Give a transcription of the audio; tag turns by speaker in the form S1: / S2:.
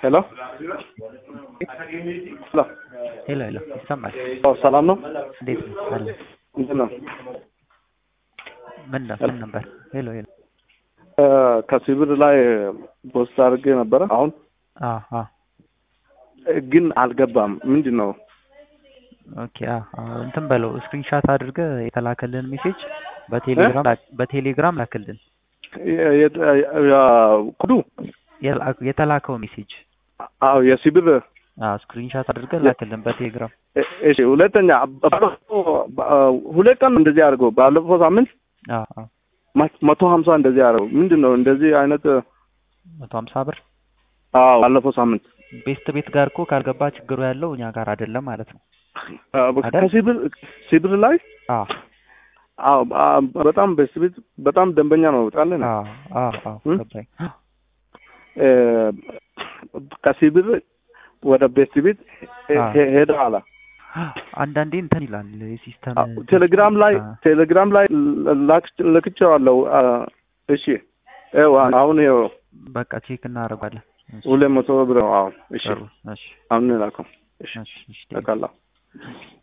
S1: ሄሎ ሄሎ
S2: ሄሎ ሄሎ ይሰማል።
S1: ኦ ሰላም ነው?
S2: እንዴት ነው? አለ
S1: እንዴት ነው?
S2: ምን ነው ምን ነበር? ሄሎ ሄሎ
S1: እ ከሲቪል ላይ ፖስት አድርጌ ነበረ። አሁን
S2: አ አ
S1: ግን አልገባም። ምንድን ነው?
S2: ኦኬ አ አ እንትን በለው ስክሪንሻት አድርገህ የተላከልን ሜሴጅ በቴሌግራም ላክ- በቴሌግራም ላክልን።
S1: የ- የ- ያ- ኮዱ
S2: የላ- የተላከው ሜሴጅ
S1: አዎ የሲቪል
S2: አ ስክሪንሻት አድርገህ ላክልን በቴሌግራም።
S1: እ- እሺ ሁለተኛ ባለፈው በ- ሁለት ቀን እንደዚህ አድርገው ባለፈው ሳምንት
S2: አ አ
S1: መ- መቶ ሀምሳ እንደዚህ አድርገው ምንድን ነው እንደዚህ አይነት
S2: መቶ ሀምሳ ብር
S1: አዎ ባለፈው ሳምንት
S2: ቤስት ቤት ጋር እኮ ካልገባ ችግሩ ያለው እኛ ጋር አይደለም ማለት ነው።
S1: አ፣
S2: አይደል?
S1: ከሲቪል ሲቪል ላይ
S2: አ
S1: አዎ አ- በጣም በሲቪል በጣም ደንበኛ ነው ጣለን
S2: አ አ አ
S1: እም?
S2: ገባኝ።
S1: እ፣ ከሲቪል ወደ ቤት ቤት ሄ-
S2: አዎ።
S1: ሄ- ሄደ አላ
S2: አንዳንዴ እንትን ይላል የሲስተም
S1: አዎ፣ ቴሌግራም ላይ
S2: አ፣
S1: ቴሌግራም ላይ ላክ- ልክቼዋለሁ። አ፣ እሺ ይኸው አሁን ይኸው
S2: በቃ ቼክ እናደርጋለን። እሺ፣
S1: ሁለት መቶ ብር ነው። አዎ እሺ
S2: ጥሩ። እሺ
S1: አሁን ላከው። እሺ
S2: እሺ እሺ
S1: ተካላ